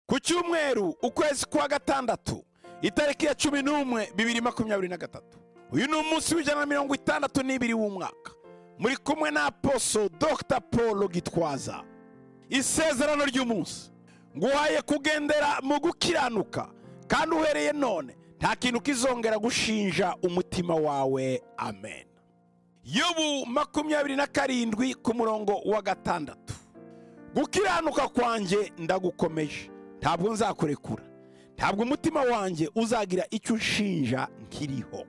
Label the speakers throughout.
Speaker 1: ku cyumweru ukwezi kwa gatandatu itariki ya cumi n'umwe bibiri makumyabiri na gatatu uyu ni umunsi w'ijana na mirongo itandatu n'ibiri w'umwaka muri kumwe na aposo dr paul gitwaza isezerano ry'umunsi nguhaye kugendera mu gukiranuka kandi uhereye none nta kintu kizongera gushinja umutima wawe amen yobu makumyabiri na karindwi ku murongo wa gatandatu gukiranuka kwanjye ndagukomeje ntabwo nzakurekura ntabwo umutima wanjye uzagira icyo unshinja nkiriho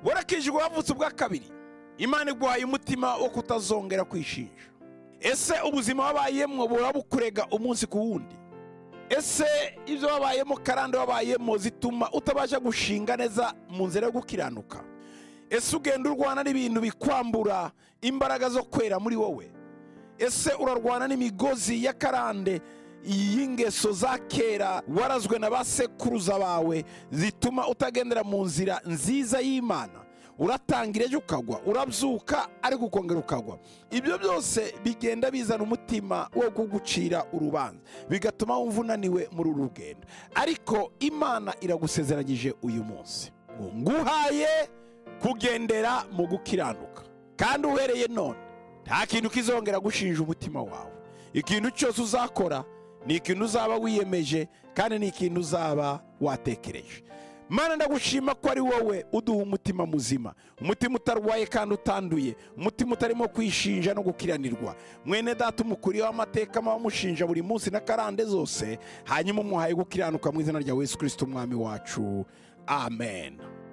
Speaker 1: warakijwe wavutse ubwa kabiri imana iguhaye umutima wo kutazongera kwishinja ese ubuzima wabayemo buhora bukurega umunsi ku wundi ese ibyo wabayemo karande wabayemo zituma utabasha gushinga neza mu nzira yo gukiranuka ese ugenda urwana n'ibintu bikwambura imbaraga zo kwera muri wowe ese urarwana n'imigozi ya karande y'ingeso za kera warazwe na ba sekuruza bawe zituma utagendera mu nzira nziza y'imana uratangira ejo ukagwa urabyuka ariko ukongera ukagwa ibyo byose bigenda bizana umutima wo kugucira urubanza bigatuma wumva unaniwe muri uru rugendo ariko imana iragusezeranyije uyu munsi ngo nguhaye kugendera mu gukiranuka kandi uhereye none nta kintu kizongera gushinja umutima wawe ikintu cyose uzakora ni ikintu uzaba wiyemeje kandi ni ikintu uzaba watekereje mana ndagushima ko ari wowe uduha umutima muzima umutima utarwaye kandi utanduye umutima utarimo kwishinja no gukiranirwa mwene data umukuriyeho amateka amushinja buri munsi na karande zose hanyuma umuhaye gukiranuka mu izina rya yesu kirisiti umwami wacu amen